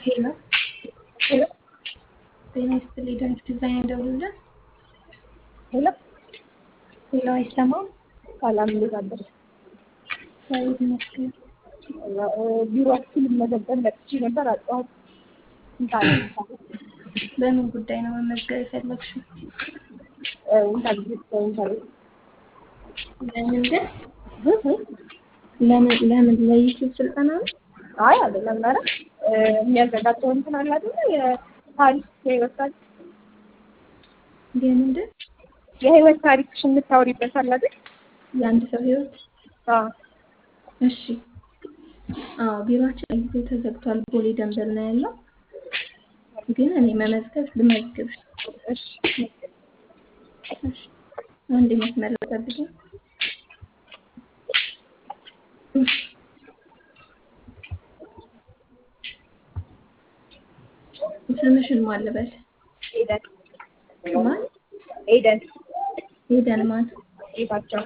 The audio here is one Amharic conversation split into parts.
ሄሎ ሄሎ ጤና ይስጥልኝ። ዳንክ ዲዛይን እንደውልልን። ሄሎ ሄሎ አይሰማም? ሰላም፣ እንዴት አደርሽ? እግዚአብሔር ይመስገን። ቢሮአችን ልመዘገብ መጥቼ ነበር አጣኋት። ኢንተርቪው በምን ጉዳይ ነው መመዝገብ የፈለግሽው? ኢንተርቪው ኢንተርቪው ለምንድን ለምን ለምን ለዩቲዩብ ስልጠና ነው? አይ አይደለም፣ ኧረ የሚያዘጋጀው እንትን አለ አይደለ? የታሪክ የህይወት ታሪክ የምንድን የህይወት ታሪክሽን የምታወሪበት አለ አይደል? የአንድ ሰው ህይወት? አዎ እሺ። አዎ ቢሮአችን ለጊዜው ተዘግቷል። ቦሌ ደንበል ነው ያለው። ግን እኔ መመዝገብ ልመዝግብሽ። እሺ እሺ። አንድ መስመር ጠብቂኝ። ስምሽን ማን ልበል? ኤደን ማን? ኤደን ሄደን ማን? ጌታቸው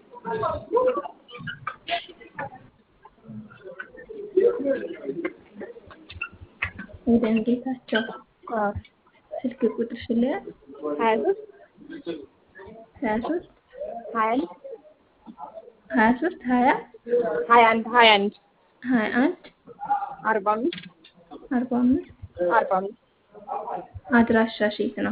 ሄደን ጌታቸው። አዎ ስልክ ቁጥርሽን ልያዝ? ሀያ ሶስት ሀያ ሶስት ሀያ አንድ ሀያ ሶስት ሀያ ሀያ አንድ ሀያ አንድ ሀያ አንድ አርባ አምስት አርባ አምስት አርባ አምስት አድራሻሽ የት ነው?